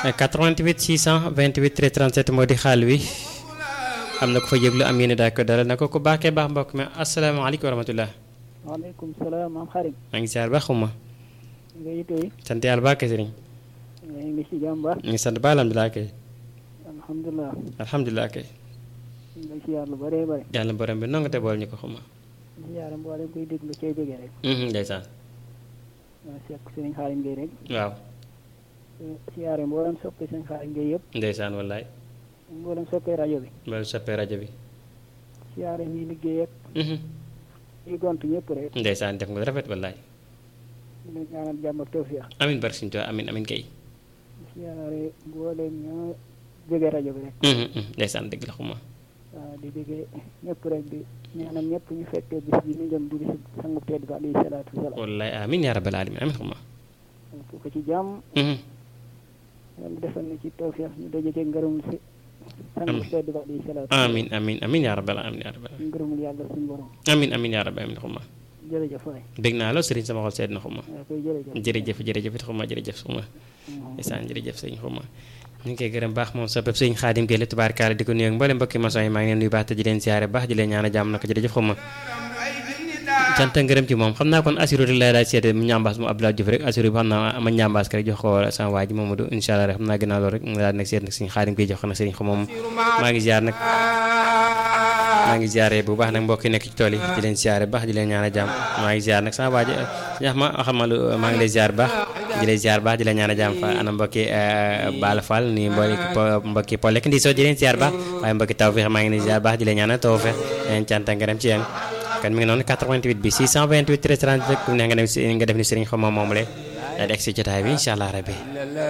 88 628 13 37 moo di xaal wi am na ko fa yëglu am yéen daal ko dalal na ko ku baaxee baax mbokk mi asalaamaaleykum wa rahmatulah. waaleykum salaam maam xarit. maa ngi ziar baax xuma. nga yitooy. sant yàlla baax kay sëriñ. ñu ngi si jàmm baax. ñu ngi sant ba alhamdulilah kay. alhamdulilah. alhamdulilah kay. ñu ngi siyaar lu bëree bëri. yàlla borom bi nonga te bool ñu ko xuma. siyaar mboolem koy déglu cee jóge rek. ndeysaan. waa sekk sëriñ Xaalim Gueye rek. waaw. siyaare mboolem soppi sëriñ Xaalim Gueye yëpp. ndeysaan wallaay. mboolem soppee rajo bi. loolu soppee rajo bi. siyaare ñuy liggéey ak. ñuy gont ñëpp rek. ndeysaan def nga lu rafet wallaay. di leen ñaanal jàmm ak tawfiix. amin barke Sëriñ Tuubaa amin amin kay. siyaare mboolem ñoo jóge rajo bi rek. ndeysaan dëgg la xuma. waaw di déggee ñëpp rek di ñaanal ñëpp ñu fekkee bis bi ñu jëm di bis sangu tedd ba alayhi salaatu wasalaam. wallaay amin yaa rabbal alamin amin xuma. ku ko ci jàmm. yàlla defal na ci tawfiix ñu daje ci ngërëmul si. sangu tedd ba alayhi salaatu amin amin amin yaa rabbal alamin yaa rabbal alamin. ngërëmul yàlla suñu borom. amin amin yaa rabbal alamin xuma. jërëjëf waay. dégg naa la sëriñ sama xol sedd na xuma. waaw koy jërëjëf. jërëjëf jërëjëf it xuma jërëjëf xuma. ndeysaan jërëjëf sëriñ xuma. ñu ngi koy gërëm baax moom soppeb sëriñ Xaadim Gueye la tubaarkaala di ko nuyu ak mboolem mbokki maçon yi maa ngi leen nuyu baax te di leen siyaare baax di leen ñaan a jàmm naka jërëjëf xuma cant ak ngërëm ci moom xam naa kon assuré rek lay daal seete mu ñambaas mu Abdoulaye Diouf rek assuré bi xam naa ma ñambaas ko rek jox ko sama waa ji Mamadou incha allah rek xam naa gënaa loolu rek mu daal nag seet nag sëriñ Xaadim Gueye jox ko nag sëriñ xuma moom maa ngi ziar nag maa ngi ziare bu baax nag mbokk yi nekk ci tool yi di leen ziare baax di leen ñaan a jàmm maa ngi ziar nag sama waa ji ñax ma xamal maa ngi lay ziar baax di lay ziar baax di leen ñaan a jàmm fa ana mbokki Bala Fall ni mbokki mbokki Paul lekk ndi soo di leen ziar baax waaye mbokki taw feex maa ngi leen ziar baax di leen ñaan a taw feex leen cant ak ngërëm ci yéen kon mi ngi noonu 88 bi 628 13 30 ku ne nga dem si nga def ni sëriñ xaw ma moom le daal di egg si jotaay bi incha allah rabbi